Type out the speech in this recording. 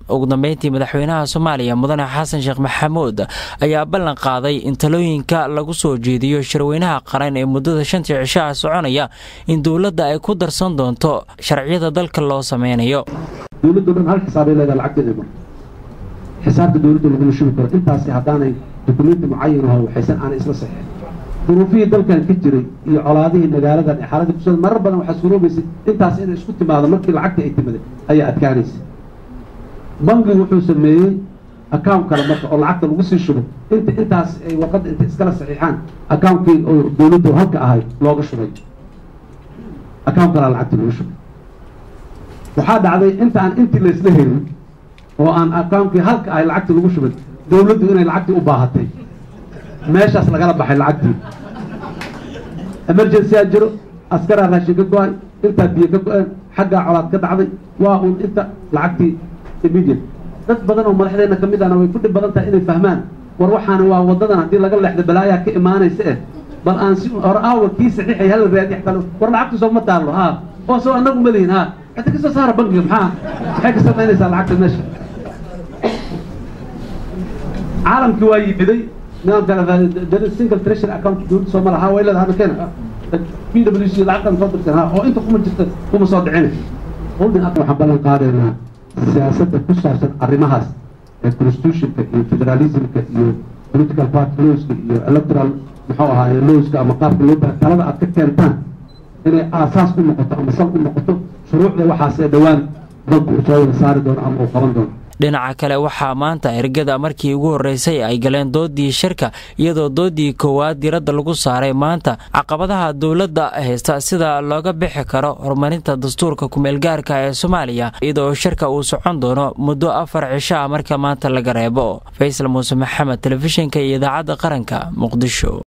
ugu dambeyntii madaxweynaha soomaaliya mudane xasan sheekh maxamuud ayaa ballan qaaday in talooyinka lagu soo jeediyo shirweynaha qaran ee muddada shantii cishaha soconaya in dowladda ay ku darsan doonto sharciyada dalka loo sameynayo dowladdo dhan hal xisaabay leedaha lacagteeda mar xisaabta dowladda laguma shubi karo intaasi haddaanay dukumenti mucayan aho waxaysan aanay isla saxeen duruufihii dalkan ka jiray iyo colaadihii magaaladan ee xaaladii kusoo marar badan waxaa suuroobaysay intaas inay isku timaado markii lacagta ay timaday ayaa adkaanaysa bangigu wuxuu sameeyey account kale marka oo lacagta lagu sii shubo inta intaas ay warqadda intay iskala saxiixaan accountkii oo dowladdu halka ahayd looga shubay account kalea lacagta lagu shubay waxaa dhacday inta aan intii laysla helin oo aan accountkii halka ahay lacagta lagu shubay dowladdu inay lacagtii u baahatay meeshaas lagala baxay lacagtii emergency aa jiro askaraa raashin ka go-ay intaa biyo ka go-een xaggaa colaad ka dhacday waa uun inta lacagtii immediate dad badan oo madaxdeenna ka mid ahna way ku dhib badan tahay inay fahmaan war waxaana waa waddadan haddii laga leexdo balaayaa ka imaanaysa eh bal aan si hore aawa kii saxiixay hala raadi xataa war lacagtu soo ma taallo haa oo soo annagu ma lihin haa hata kasoo saara bankiga maxaa maxay ka samaynaysaa lacagta meesha caalamkii waa yimiday single treasury account dowladda soo ma laha way leedahay hadda keena p w c lacagtan soo dirsan ha oo inta kuma jirta kuma soo dhicina holding waxaan ballan qaadaynaa siyaasadda ku saabsan arrimahaas ee constitutionka iyo federalismka iyo political party lowska iyo electoral muxuu ahaaye lowska ama qaabka loo baa talada aad ka keentaan inay aasaas u noqoto ama sal u noqoto shuruucda waxaas ee dhowaan dalku uu soo wada saari doono ama uu qaban doono dhinaca kale waxaa maanta ergada markii ugu horreysay ay galeen doodii shirka iyadoo doodii koowaad diradda lagu saaray maanta caqabadaha dowladda haysta sida looga bixi karo horumarinta dastuurka kumeelgaarka ee soomaaliya iyadoo shirka uu socon doono muddo afar cisho ah marka maanta laga reebo faysal muuse maxamed telefishinka iyo idaacadda qaranka muqdisho